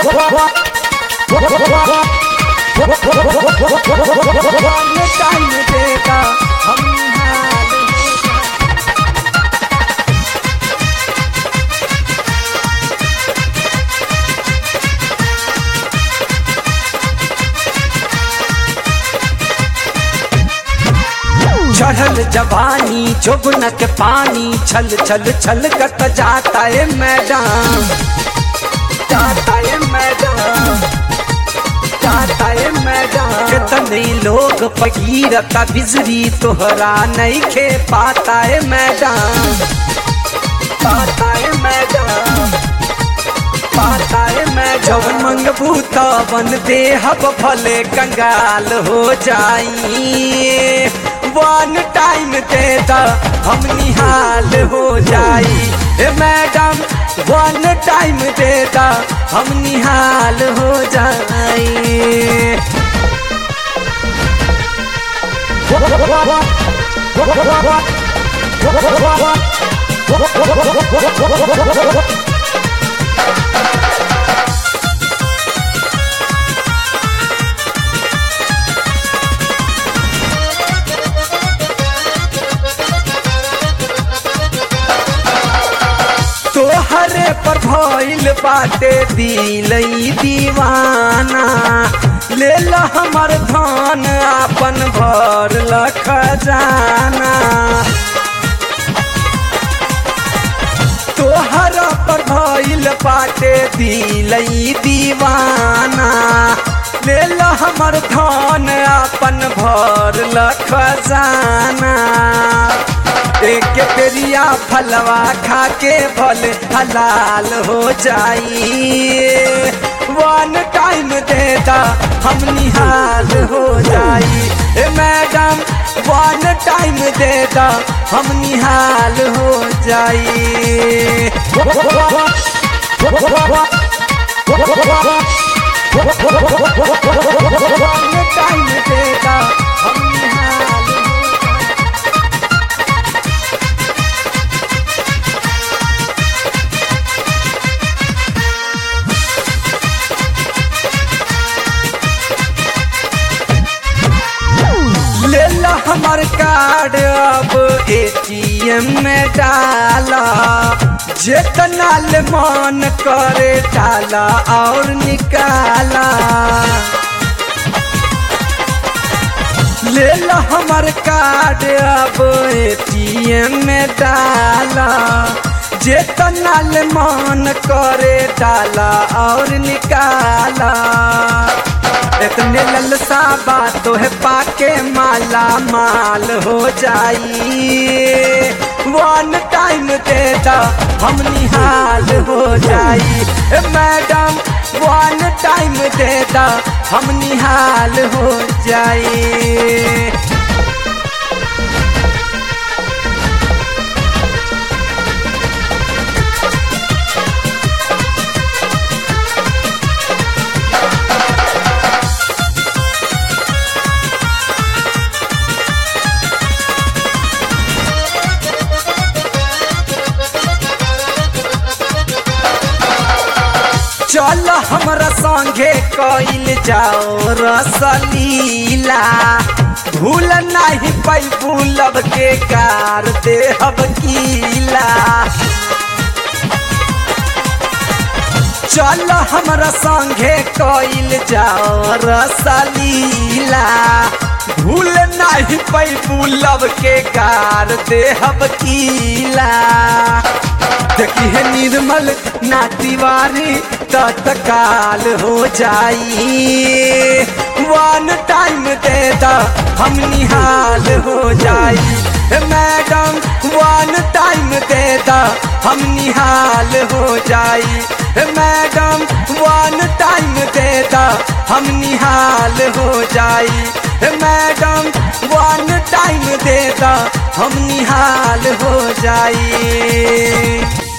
time देगा हम निहाल होगा चढ़ल जवानी जोबन के पानी छल छल छल कत जाता है मैडम जाता है मैडम जाता है मैडम कितने लोग पगीरता बिजली तोहरा नहीं खे पाता है मैडम पाता है मैडम पाता है मैं जब मंगबू तवन देहब भले कंगाल हो जाई वन टाइम दे दा हम निहाल हो जाई ए मैडम वन टाइम दे दा हम निहाल हो जाई तोहरे पर भइल बाटे दिलई दीवाना ले ल हमर धन आपन भर ल खजाना तोहरा पर भइल बाटे दिलई दीवाना ले ल हमर धन आपन भर ल खजाना एक पेरिया फलवा खा के फल हलाल हो जाई वन टाइम देता हम निहाल हो जाई ए मैडम वन टाइम देता हम निहाल हो जाई वन टाइम देता हम निहाल हो जाई ले ला हमार कार्ड अब एटीएम में डाला जितना ले मन करे डाला और निकाला ले ला हमार कार्ड अब एटीएम में डाला जितना ले मन करे डाला और निकाला इतने ललसा बातों है पाके माला माल हो जाई वन टाइम देता हम निहाल हो जाई ए मैडम वन टाइम देता हम निहाल हो जाई चल हमरा संगे कइल जाओ रसलीला भूल नहीं पैबू लब के कार देहब कीला चल हमरा संगे कइल जाओ रसलीला भूल नहीं पैबू लब के कार देहब कीला देखी है निर्मल ना तिवारी तत्काल हो जाई वन टाइम देता हम निहाल हो जाई ए मैडम वन टाइम देता हम निहाल हो जाई ए मैडम वन टाइम देता हम निहाल हो जाई ए मैडम वन टाइम देता हम निहाल हो जाई